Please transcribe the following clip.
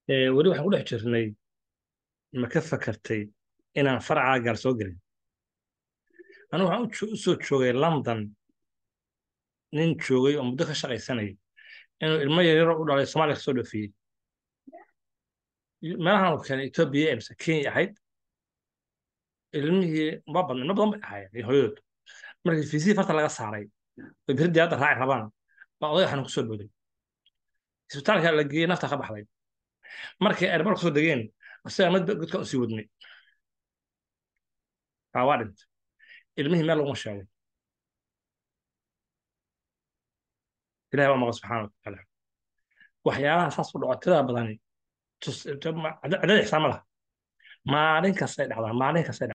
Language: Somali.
Ee, weli waxaan ku dhex jirnay ma ka fakartay inaan faracaa gaar soo gelin anigu waxaan u jo- u soo joogay london nin joogay oo muddo ka shaqaysanayay inuu ilmo yaryaro u dhalay soomaaliya kasoo dhoofiyey meelahan uu keenay etoobiya mise kenya ahayd ilmihii ma badna ilmo badan bay ahaayeen iyo hooyadood markii fiisihii farta laga saaray oo beri diyaaradda raaci rabaan baa odayga xanuun kusoo booday isbitaalka la geeyey nafta ka baxday markay airbar kusoo degeen isaga mid godkan usii wadnay baa waa dhintay ilmihii meel laguma sheego ilahi baa maqa subxaana watacaala waxyaalaha saas u dhaco tirada badani tus- cadad ixsaan ma laha maalin kastay dhacdaa maalin kastay